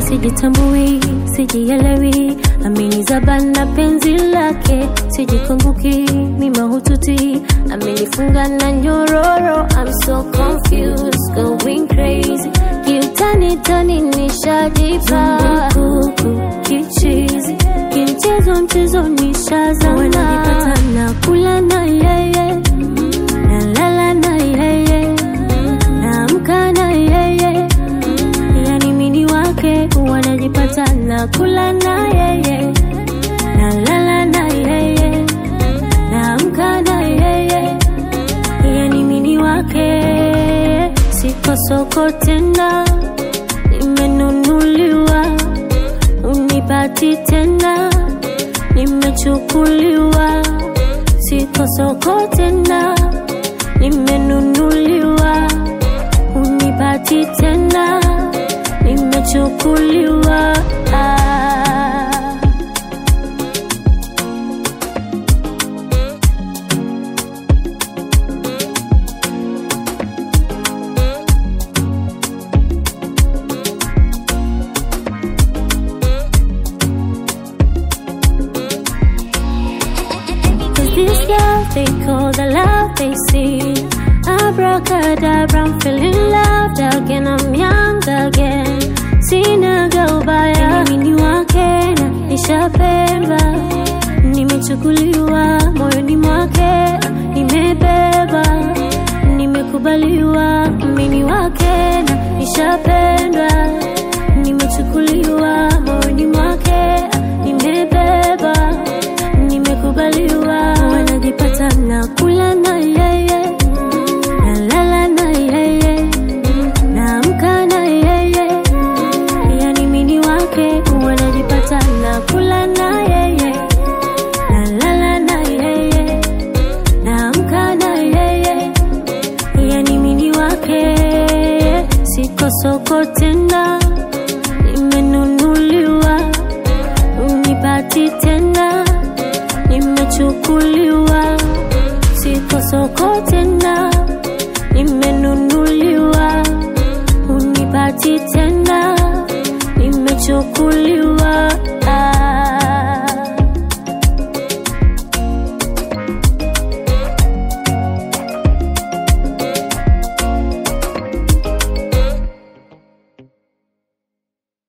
sijitambui, sijielewi, amenizabana penzi lake, sijikumbuki, ni mahututi, amenifunga na nyororo, I'm so confused, going crazy, kiutani tani nishajipa kuku kichizi, kimchezo mchezo nishazama, wananipata na kula na yeye, nalala na yeye, naamka na yeye yani mini wake wanajipata na kula na yeye nalala na yeye naamka na yeye yani mini wake siko soko tena nimenunuliwa unipati tena nimechukuliwa siko soko tena nimenunuliwa unipati tena nimechukuliwa ah. Cause this girl they call the love they see Abracadabra, I'm feeling loved again, I'm young again Sinaga ubaya, mimi ni wake na nishapendwa Nimechukuliwa moyoni mwake, nimebeba Nimekubaliwa, mimi ni wake na nishapendwa Nimechukuliwa moyoni mwake, nimebeba nimekubaliwa wanajipata na kula na yeye nalala na yeye naamka na yeye yani mini wake wanajipata na kula na yeye nalala na yeye naamka na yeye yani mini wake siko soko tena nimenunuliwa unipati tena nimechukuliwa siko soko tena nimenunuliwa unipati tena nimechukuliwa